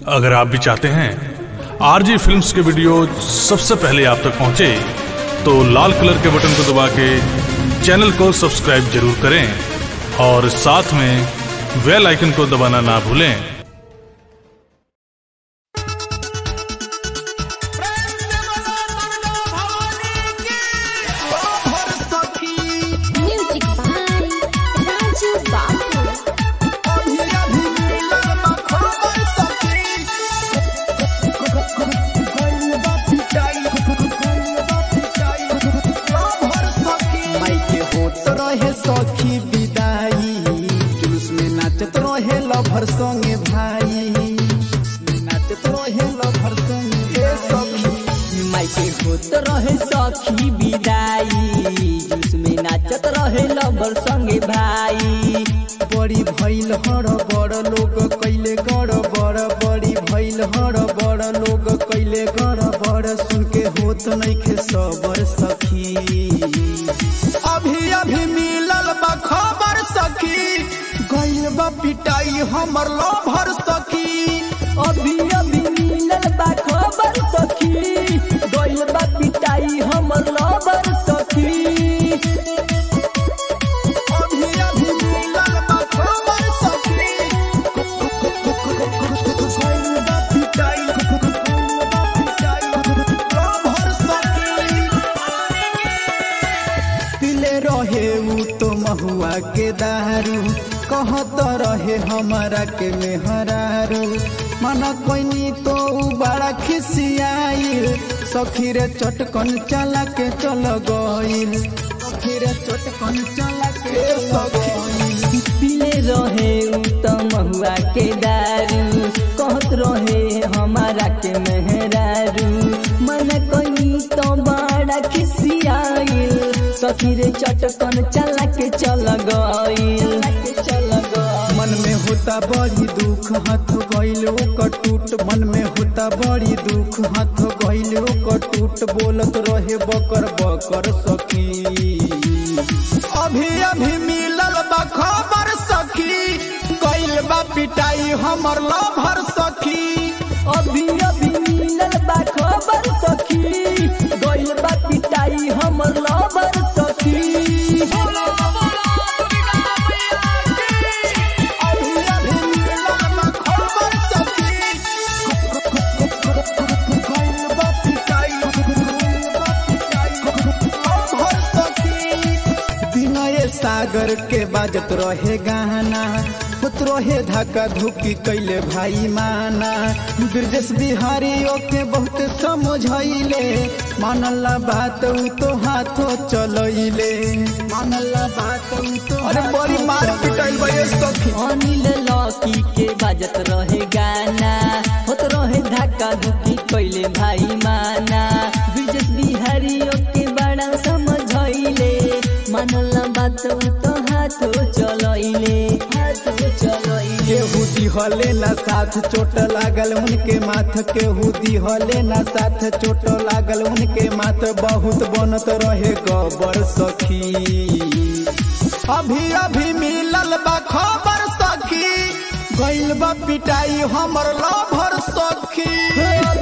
अगर आप भी चाहते हैं आरजी फिल्म्स के वीडियो सबसे पहले आप तक पहुंचे तो लाल कलर के बटन को दबा के चैनल को सब्सक्राइब जरूर करें और साथ में बेल आइकन को दबाना ना भूलें Music by Raju Babu. माइके होत रहे सखी विदाई जुलूस में नाचत रहे लभर संगे भाई नाचत रहे लभर संगे ए सखी माइके होत रहे सखी विदाई जिसमें नाचत रहे लबर संगे भाई बड़ी भइल हर बड़ लोग कैले गड़ बड़ बड़ी भइल हर बड़ लोग कैले गड़ बड़ सुन के होत नइखे सबर सखी अभी अभी मिलल बा खबर सखी गइल बा पिटाई हमर लभर सखी अभी अभी मिलल बा खबर सखी गइल बा पिटाई हमर लबर सखी अभी अभी मिलल बा खबर सखी गइल बा पिटाई गइल बा पिटाई लभर सखी पिले रहे उ तो महुआ के दारू कहत रहे हमारा के मेहरारू मन कोइनी तो उ बड़ा खिसियाइल सखी रे चटकन चला के चल गइल सखी रे चटकन चला के सखी पीले रहे उ त महुआ के दारू कहत रहे हमारा के मेहरारू मन कहीं तो बड़ा खिसियाइल सखी रे चटकन चला के चल गइल चल गइल मन में होता बड़ी दुख हाथ गइल ओकर टूट मन में होता बड़ी दुख हाथ गइल ओकर टूट बोलत रहे बकर बकर सखी अभी अभी मिलल बा खबर सखी गइल बा पिटाई हमर लभर सखी अभी अभी मिलल बा खबर सखी गइल बा पिटाई हमर लबर सखी अभी अभी मिलल बा खबर सखी गइल बा पिटाई गइल बा पिटाई लभर सखी विनय सागर के बाजत रहे गाना होत रहे धक्का धुकी कैले भाई माना ब्रजेश बिहारी ओके बहुत समझैले मानला बात उ तो हाथो चलैले मानला बात उ तो अरे बड़ी मार पिटाइल बा ये सखी अनिल लकी के बाजत रहे गाना होत रहे धक्का धुकी कैले भाई माना ब्रिजेश बिहारी के बड़ा समझैले मानला बात उ तो हाथो चलैले हाथो चलैले केहू दिहले ना साथ चोट लागल उनके माथ केहू दिहले ना साथ चोट लागल उनके माथ बहुत बनत रहे गबर सखी अभी अभी मिलल बा खबर सखी गइल बा पिटाई हमर लभर सखी